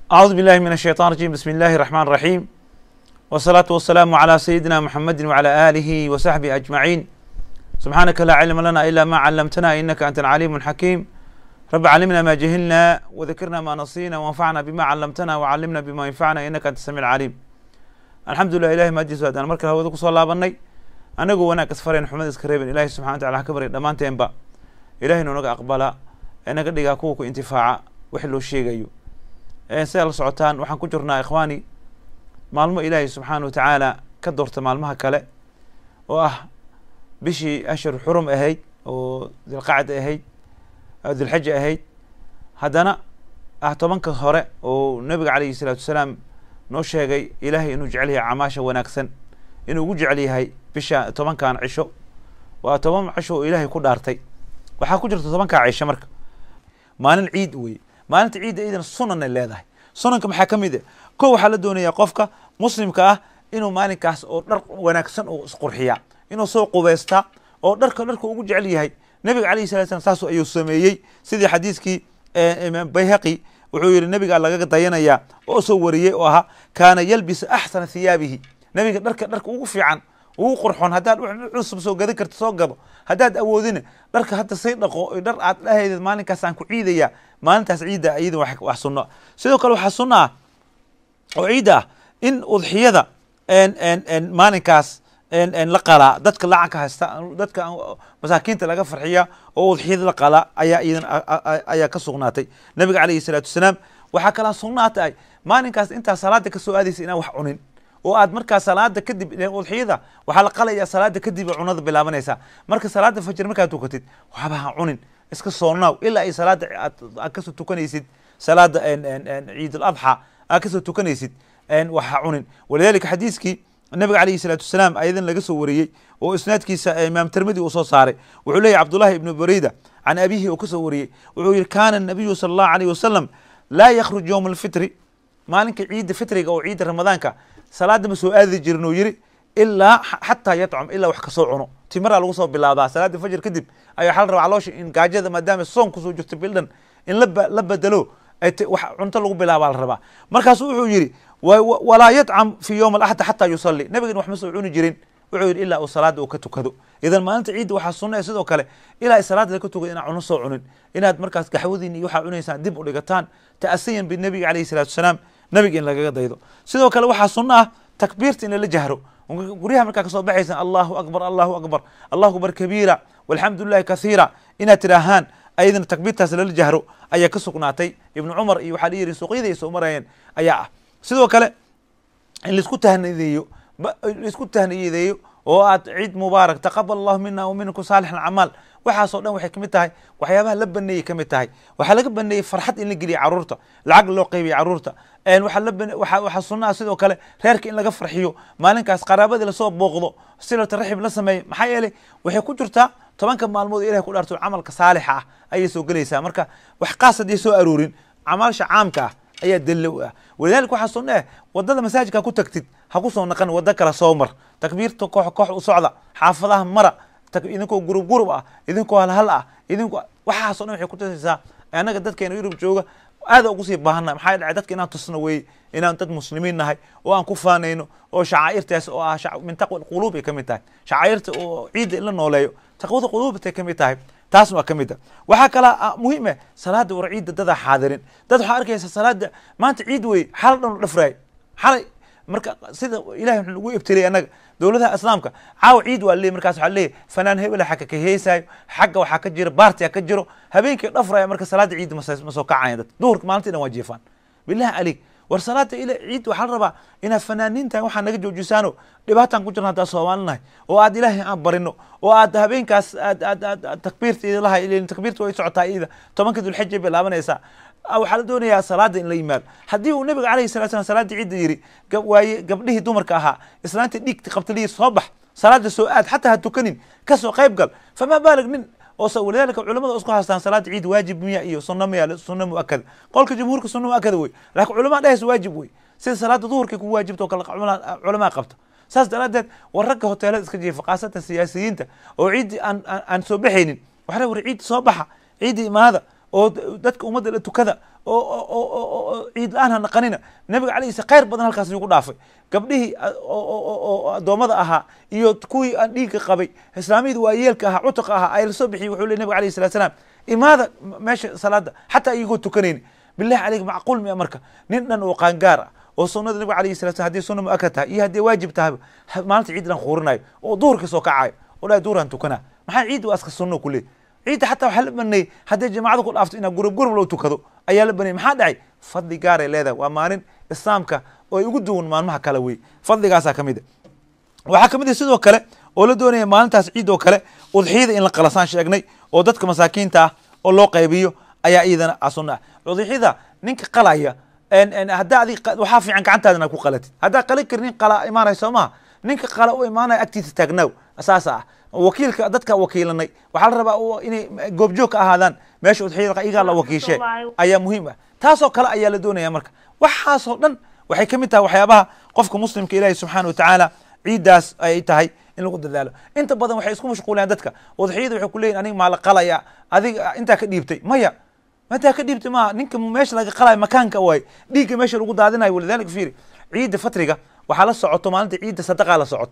أعوذ بالله من الشيطان الرجيم بسم الله الرحمن الرحيم والصلاة والسلام على سيدنا محمد وعلى آله وصحبه أجمعين سبحانك لا علم لنا إلا ما علمتنا إنك أنت العليم الحكيم رب علمنا ما جهلنا وذكرنا ما نصينا وانفعنا بما علمتنا وعلمنا بما ينفعنا إنك أنت السميع العليم الحمد لله إلهي ماجيس وأدان مركز هو كسو لابنay anagu wanaag isfareen xumad iska reebin ilaahay subxana wa tacala ha ka barya dhammaanteenba ilahay nu naga aqbala ee naga dhigaa kuwa ku intifaaca wix loo sheegayo sidaa la socotaan waxaan ku jirnaa ikhwaani maalmo ilaahay subxaana wa tacaala ka doorta maalmaha kale oo ah bishii ashhur xurum ahayd oo dilqacda ahayd dilxaja ahayd haddana ah tobanka hore oo nabiga calayhi salaatu wasalaam noo sheegay ilaahay inuu jecel yahay camaasha wanaagsan inuu ugu jecel yahay bisha tobankan cisho waa toban cisho oo ilaahay ku dhaartay waxaa ku jirta tobankaa cisho marka maalin ciid weye maalinta ciidda iidan sunanay leedahay sunanka maxaa ka mid a ko waxaa la doonayaa qofka muslimka ah inuu maalinkaas oo dhar wanaagsan oo isqurxiya inuu soo qubeystaa oo dharka dharka ugu jecel yahay nabiga alayhi salatu slam saas ayuu sameeyey sidii xadiiskii imaam bayhaqi wuxuu yihi nabigaa lagaga dayanayaa oo soo wariyey oo ahaa kaana yalbisu axsana thiyaabihi nabiga dharka dharka ugu fiican ugu qurxoon haddaad cusub soo gadan karto soo gado haddaad awoodina dharka hadda say dhaqo dhar aad dhahaydeed maalinkaas aan ku ciidayaa maalintaas ciidda iyada wax sunno sidoo kale waxaa sunno ah oo ciidda ah in udxiyada maalinkaas la qalaa dadka lacanka haysta dadka masaakiinta laga farxiya oo udxiyada la qalaa ayaa iyadan ayaa ka sugnaatay nabiga calayhi salaatu wasalaam waxaa kalaa sugnaatay maalinkaas intaa salaada kasoo aadaysa inaan wax cunin oo aad markaa salaada kadib udxiyada waxaa la qalaya salaada kadib cunada bilaabanaysaa marka salaada fajr markaad tukatid waxba ha cunin iska soonnaaw ilaa ay salaada aad kasoo tukanaysid salaada ciid aladxa aad kasoo tukanaysid wax ha cunin walidalika xadiiskii nabiga calayhi salaatu wasalaam ayadan laga soo wariyey oo isnaadkiisa imaam tirmidi uu soo saaray wuxuu leeyahy cabdullahi ibnu bareyda can abihi uu kasoo wariyey wuxuu yihi kana nabiyu sala allahu alayh wasalam laa yakhruj yowma alfitri maalinka ciidda fitriga oo ciidda ramadaanka salaada ma soo aadi jirin uu yiri ilaa xataa yatcum ilaa wax kasoo cuno timaraa lagu soo bilaabaa salaada fajr kadib ayaa waxaa la rabaa caloosha in gaajada maadaama soon kusoo jirto bildhan in la bedelo wax cunto lagu bilaabaa la rabaa markaasu wuxuu yidhi walaa yatcam fi yowm alaxad xataa yusalli nabigan wax ma soo cuni jirin wuxuu yidhi ilaa uu salaada uu ka tukado idan maalinta ciidda waxaa sunna sidoo kale ilaa ay salaada laga tukado inaan cuno soo cunin inaad markaas gaxwadiin iyo waxaa cunaysaan dib u dhigataan ta'asiyan binabiga calayhi salaatu wasalaam nabiga in lagaga daydo sidoo kale waxaa sunno ah takbiirta in lala jahro guryaha markaa kasoo baxaysan allahu akbar allahu akbar allahu akbar kabiira walxamdu lilahi kathiira inaad tidhaahaan ayadana takbiirtaas lala jahro ayaa ka sugnaatay ibnu cumar iyo waxaa dhiyihi suuqyada ay soo marayeen ayaa ah sidoo kale in laisku tahnideeyo laisku tahniyadeeyo oo aad ciid mubaarak taqabal allahu mina wa minkum saalix alcamaal waxaasoo dhan waxay kamid tahay waxyaabaha la baneeyey kamid tahay waxaa laga baneeyey farxad in la geliya caruurta lacag loo qeybiya caruurta waxaa sunnaha sidoo kale reerka in laga farxiyo maalinkaas qaraabadii lasoo booqdo silata raxim la sameeyo maxaa yeelay waxay ku jirtaa tobanka maalmood ilahay ku dhaarto camalka saalixa ah ayay soo gelaysaa marka wax qaas haddii soo aroorin camaasha caamka ah ayaa dalilo u ah walidalika waxaa sunna eh wadada masaajidka ku tagtid ha ku soo naqan wado kale soo mar takbiirta koox koox u socda xaafadaha mara idinkoo gurub gurub ah idinkoo halhal ah idinku waxaasoo dhan waxay kutusaysaa annaga dadkeena yurub jooga aada ugu sii baahannahay maxaa dhacay dadka inaan tusno weeye inaan dad muslimiin nahay oo aan ku faanayno oo shacaa'irtaas oo ah min taqwa quluub ay ka mid tahay shacaa'irta oo ciidda in la nooleeyo taqwada quluubtay ka mid tahay taasna waa ka mid ah waxaa kalaa muhiim ah salaada war ciidda dadaa xaadirin dad waxaa arkaysa salaada maanta ciid weye xal dhan u dhafraay xalay marka sida ilahay wuxuu nagu ibtiliyay annaga dowladaha islaamka caawa ciid waa leey markaas waxaa leeyahy fanaan hebela xagga ka heesaayo xagga waxaa ka jira baartiya ka jiro habeenkii dhafraya marka salaada ciidda ma soo kacaya dad duhurka maalintii dhan waa jeefaan billahi alik war salaada ila ciid waxaa la rabaa inaad fanaaniintahay waxaa naga joojisaano dhibaataan ku jirna haddaan soomaalinahay oo aad ilaahay aan barino oo aad habeenkaas aad aad aad takbiirta idalahay ilin takbiirta way socotaa iyada tobanka dulxija bay laabanaysaa waxaa la doonayaa salaada in la yimaado haddii uu nabiga alayhi salatu slam salaada ciidda yiri waaye gabdhihii dumarka ahaa islaantii dhiigta qabtaliyi soo bax salaada soo aad xataa ha tukanin kasoo qayb gal famaa baalig nin oo walidalika culamada isku haystaan salaada ciid waajib miya iyo sunna miya sunna muakada qolka jumhuurka sunna muakada wey laakiin culamaa dhahaysa waajib wey sida salaada duhurkay ku waajibta oo kale culamaa qabta saas daraadeed war ragga hoteelada iska jiifa khaasatan siyaasiyiinta oo ciiddii aan aan soo baxaynin waxaa war ciidda soo baxa ciidda imaada oo dadka ummadda la tukada oo ciid la-aan ha naqanina nabiga alayhi khayr badan halkaas igu dhaafay gabdhihii oo addoommada ahaa iyo kuwii aan dhiigga qabay islaamiyada waa yeelka ahaa cutaqa ahaa ay lasoo bixiyey wuxuu ley nabig alayhi salatu salaam imaada meesha salaada xataa iyagoo tukanayni billahi caleyk macquul miya marka nin dhan oo qaangaar ah oo sunada nabiga alayhi salatu slam hadii sunna muakad tahay iyo haddii waajib tahay maalinta ciid dhan khuurinayo oo duhurka soo kacayo oo dhahay duhuraan tukanaa maxaa ciid waa iska sunno ku leey ciidda xataa waxaa la baneeyey haddii jamaacada ku dhaafto inaa gurub gurub loo tukado ayaa la baneeyey maxaa dhacay fadli gaaray leedahay waa maalin islaamka oo ay ugu duwan maalmaha kale wey fadligaasaa kamid a waxaa kamid a sidoo kale oo la doonaya maalintaas ciid oo kale udxiyada in la qalasaan sheegnay oo dadka masaakiinta ah oo loo qaybiyo ayaa iyadana sunna ah udxiyada ninka qalaya haddaa adi waxaa fiican gacantaada inaad ku qalatid haddaa qali kari nin qala imaanay soo maha ninka qala u imaanaya agtiisa taagnaaw saasa ah wakiilka dadka wakiilanay waxaa la rabaa inay goobjoog ka ahaadaan meesha udxiyada iyagaa la wakiishe ayaa muhiim ah taasoo kale ayaa la doonaya marka waxaasoo dhan waxay ka mid tahay waxyaabaha qofka muslimka ilaahi subxaana watacaala ciiddaas ay tahay in lagu dadaalo inta badan waxay isku mashquulayaan dadka udxiyada waxay ku leeyihin aniga maa la qalaya adiga intaa ka dhiibtay maya mataa ka dhiibtay maaha ninka meesha laga qalayo makaanka waay dhiigga meesha lagu daadinayo walidalika fiiri ciidda fatriga waxaa la socoto maalinta ciidda sadaqaa la socoto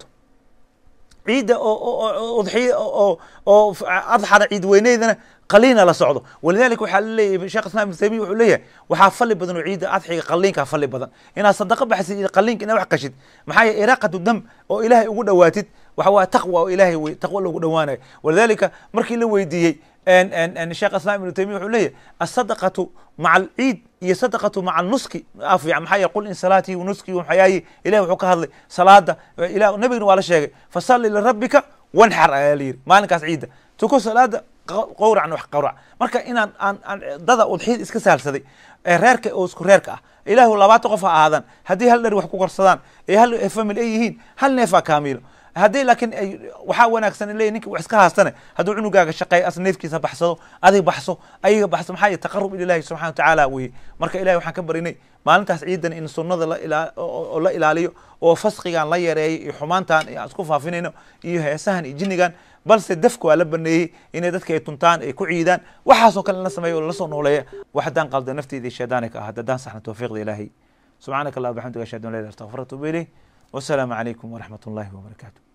ciidda oo udxiya oo oo adxada ciid weyneydana qaliina la socdo walidalika waxaa laleeyahay sheekh islam ibn taymiya wuxuu leeyahay waxaa fali badan oo ciidda adxiga qaliinka fali badan inaad sadaqa baxsid iyo qaliinka inaad wax qashid maxaa yeele iraaqatu dam oo ilaahay ugu dhowaatid waxa waa taqwa oo ilaahay wey taqwa loogu dhowaanayo walidalika markii la weydiiyey sheekh islam ibnu taymiya wuxuu leeyahy asadaqatu maca alciid iyo sadaqatu maca alnuski afiican maxaa yeele qul in salaatii wa nuski wa xayaayi ilahi wuxuu ka hadlay salaada ilah nabigana waa la sheegay fasalli lirabbika wanxar ayaa la yidhi maalinkaas ciidda tuko salaada qowracan wax qowrac marka inaan aan aan dada udxiyada iska saalsaday ee reerka oo isku reerka ah ilaahu labaatan qof ha ahaadaan haddii hal dheri wax ku korsadaan ee hal famil ay yihiin hal neefaa kaamiilo haddii laakiin ay waxaa wanaagsan leeyahy ninka wax iska haastane hadduu cunugaaga shaqeeya as neefkiisa baxsado adig baxso ayaga baxso maxaa yeele taqarub ilahi subxana watacaala weye marka ilahi waxaan ka barinay maalintaas ciidan in sunnada la ilaa oo la ilaaliyo oo fasqigan la yareeyo iyo xumaantan aan isku faafinayno iyo heesahan iyo jinnigan balse dafka waa la baneeyey inay dadka ay tuntaan ay ku ciidaan waxaasoo kale la sameeyo oo lasoo nooleeya wax haddaan qalda nafteeda shaydaanka ah haddaan saxna tawfiiqda ilaahay subxaanaka allah bxamdiga ashhadu an la ilah astaqfir atubu ilayh wasalaamu calaykum waraxmat ullahi wabarakaatu